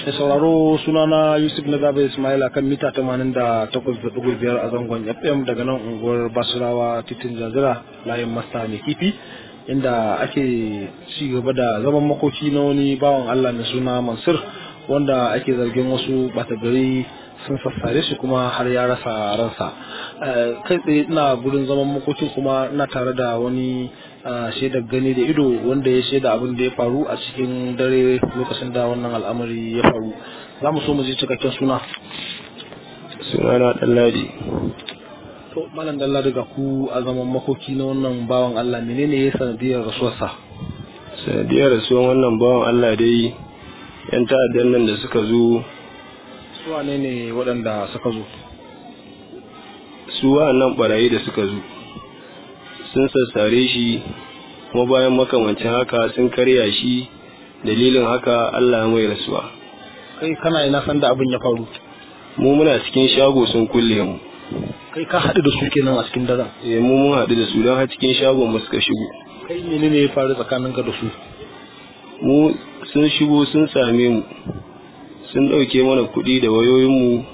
da sauraro sunana yusuf na zaɓe ismail akan mita 88.5 a zangon fm daga nan unguwar basirawa titin jazira layin masta mai kifi inda ake ci gaba da zaman makoki na wani bawan allah mai suna mansur wanda ake zargin wasu ɓata gari sun sassare shi kuma har ya rasa ransa kai tsaye ina gurin zaman makokin kuma ina tare da wani shaidar gani da ido wanda ya shaida abin da ya faru a cikin dare lokacin da wannan al'amari ya faru za mu so mu ji cikakken suna sunana ɗanladi to malam dalla daga ku a zaman makoki na wannan bawan Allah menene ya sanadiyar rasuwarsa sanadiyar rasuwan wannan bawan Allah dai yan ta'addan nan da suka zo su wane ne waɗanda suka zo su wa'annan barayi da suka zo sun sassare shi kuma bayan makamancin haka sun karya shi dalilin haka Allah mai rasuwa kai kana ina san da abin ya faru mu muna cikin shago sun kulle mu kai ka haɗu da su kenan a cikin daren eh mu mun haɗu da su don har cikin shagon mu suka shigo kai menene ya faru tsakaninka da su mu sun shigo sun same mu sun ɗauke mana kuɗi da wayoyinmu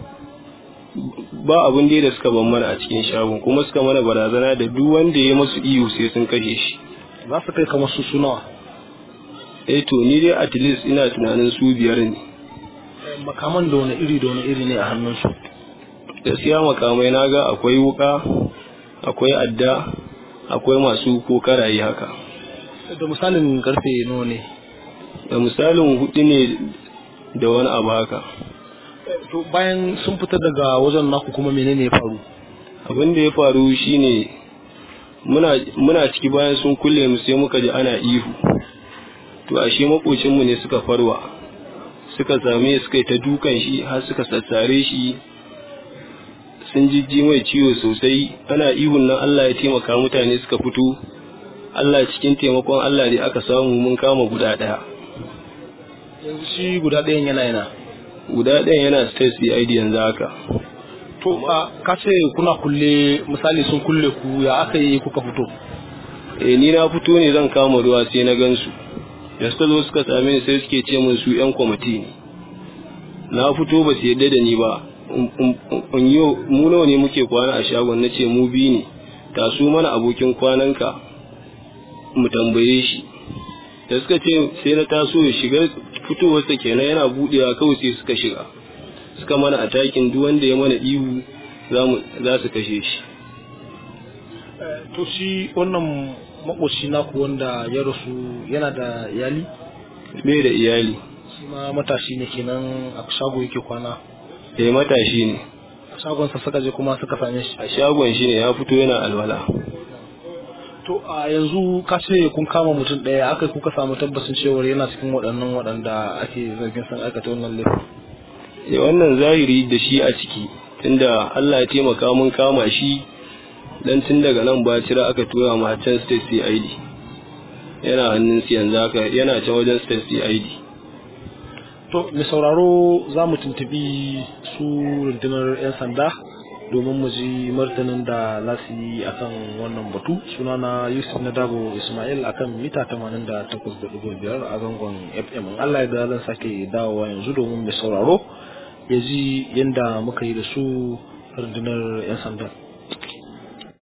ba abin da suka ban mana a cikin shagon kuma suka mana barazana da duk wanda ya masu iyo sai sun kashe shi za su kai kamar su sunawa eh to ni dai at least ina tunanin su biyar ne makaman da wani iri da wani iri ne a hannunsu gaskiya makamai na ga akwai wuka akwai adda akwai masu ko karaye haka da misalin karfe nawa ne da misalin hudu ne da wani abu haka to bayan sun fita daga wajen naku kuma menene ya faru abin da ya faru shine muna muna ciki bayan sun kulle mu sai muka ji ana ihu to ashe makocinmu ne suka farwa suka same suka yi ta dukan shi har suka sassare shi sun jijji mai ciwo sosai ana ihun nan Allah ya taimaka mutane suka fito Allah cikin taimakon Allah ne aka samu mun kama guda ɗaya yanzu shi guda ɗayan yana yana guda ɗayan yana state CID yanzu haka to ka ce kuna kulle misali sun kulle ku ya aka yi kuka fito eh ni na fito ne zan kama ruwa sai na gansu da suka zo suka same ni sai suke ce min su yan kwamiti ne na fito ba su yadda da ni ba in yi mu nawa ne muke kwana a shagon na ce mu bi ne taso mana abokin kwananka mu tambaye shi da suka ce sai na taso ya shiga fitowarsa kenan yana budewa kawai sai suka shiga suka mana a takin duk wanda ya mana ihu za su kashe shi to shi wannan makoci naku wanda ya rasu yana da iyali bai da iyali shi ma matashi ne kenan a shago yake kwana eh matashi ne a shagonsa suka je kuma suka same shi a shagon shi ne ya fito yana alwala to a yanzu ka ce kun kama mutum ɗaya aka kuka samu tabbacin cewar yana cikin waɗannan waɗanda ake zargin san aikata wannan laifin eh wannan zahiri da shi a ciki tunda Allah ya taimaka mun kama shi dan tun daga nan bacira aka tura mu can state CID yana hannun su yanzu haka yana can wajen state CID to mai sauraro za mu tuntubi su rundunar 'yan sanda domin mu ji martanin da za su yi akan wannan batu sunana yusuf na dabo ismail akan mita 88.5 a zangon fm allah ya da zan sake dawowa yanzu domin mai sauraro ya ji yadda muka yi da su rundunar 'yan sanda